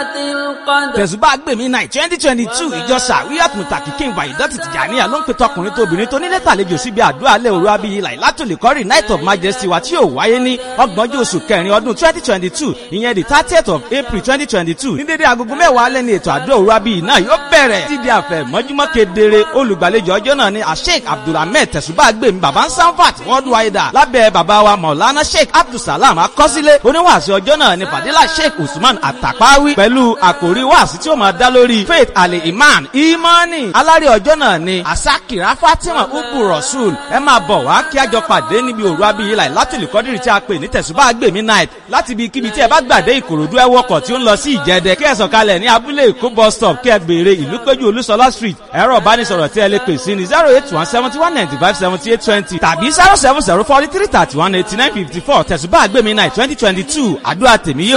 القدر tẹ̀sùbá gbèmí náà twenty twenty two ìjọ sàwíyàt mùtàkì kí n wà ìdọ́tì tìjànìyà ló ń pe tọkùnrin tóbìnrin tó nílé tàlejò síbi àdúrà alẹ́ òru abiyì láìlátòlè kọ́rì night of majesty wa tí yóò wáyé ní ọgbọ̀njọ́ oṣù kẹrin ọdún twenty twenty two ìyẹn the thirtieth of april twenty twenty two ní dédé agogo mẹ́wàá alẹ́ ní ètò àdúrà òru abiyì náà yóò bẹ̀rẹ̀ títí àfẹ́ mọ́júmọ́ kedere olùgbàlejò ọjọ́ náà ni asheik abdulhamid tẹ̀sùbá gbèmí baba sanfat worldwide lábẹ́ baba wa maulana sheik abdulsalam akọ́sílẹ̀ oníwàásù ọjọ́ náà ni fadila sheik usman atapawi pẹ̀lú àkòrí wàásù tí ó máa dá lórí faith ali iman imani alárè ọjọ́ náà ni asakira fatima ubu rasul ẹ máa bọ̀ wá kí a jọ pàdé níbi òru abiyí láì látìlú kọ́dírì tí a pè ní tẹ̀sùbá gbèmí night láti ibi kíbi tí ẹ bá gbàdé ìkòròdú ẹ wọkọ̀ tí ó ń lọ sí ìjẹdẹ kí ẹ sọ̀kalẹ̀ ní abúlé èkó bus stop kí ẹ béèrè ìlú péjú olúṣọlá street ẹ̀rọ ìbánisọ̀rọ̀ tí ẹ lè pè sí ní zero eight one seventy one ninety five seventy eight twenty tàbí zero seven zero forty three thirty one eighty nine fifty four tẹ̀sùbá gbèmí night twenty twenty two àdúrà tèmi yóò